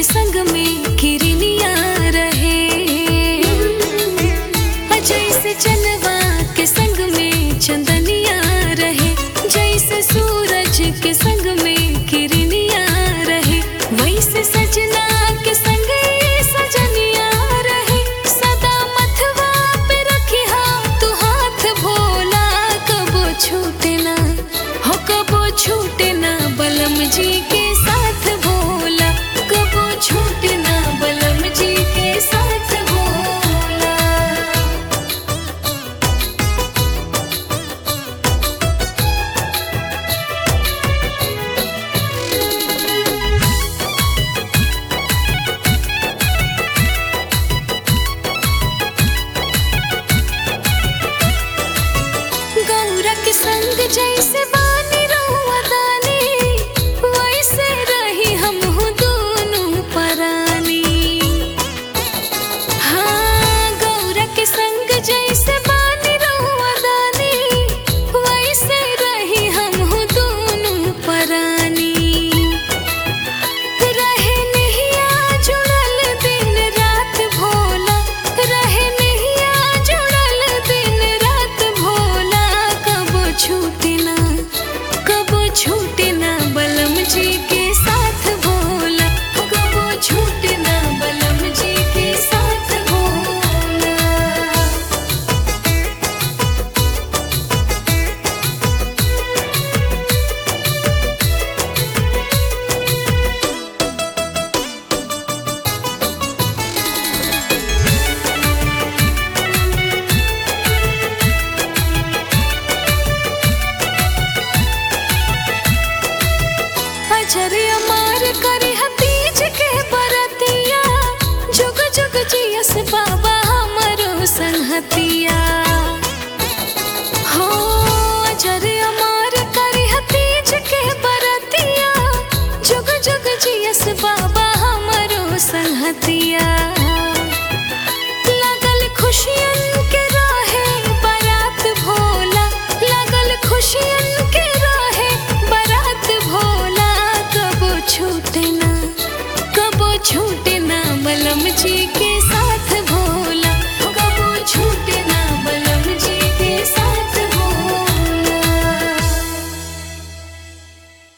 के संग में किरनिया रहे जैसे चनवा के संग में चंदनिया रहे जैसे सूरज के संग में किरनिया रहे वैसे सजना के संग ये सजनिया रहे सदा मथवा पे रखी तू हाथ भोला कबो छूटे ना हो कबो छूटे ना बलम जी के साथ भोला कबो छूटे ना बलम जी के साथ भोला गौरा के संग जैसे बानी रहुआ दानी वैसे रही हम हूँ दोनों परानी हाँ गौरा के संग जैसे बानी रहुआ दानी वैसे रही हम हूँ दोनों परानी रहे नहिया जुड़ल दिन रात भोला रहे नहिया जुड़ल दिन रात भोला कबो छूटे ना कबो छूटे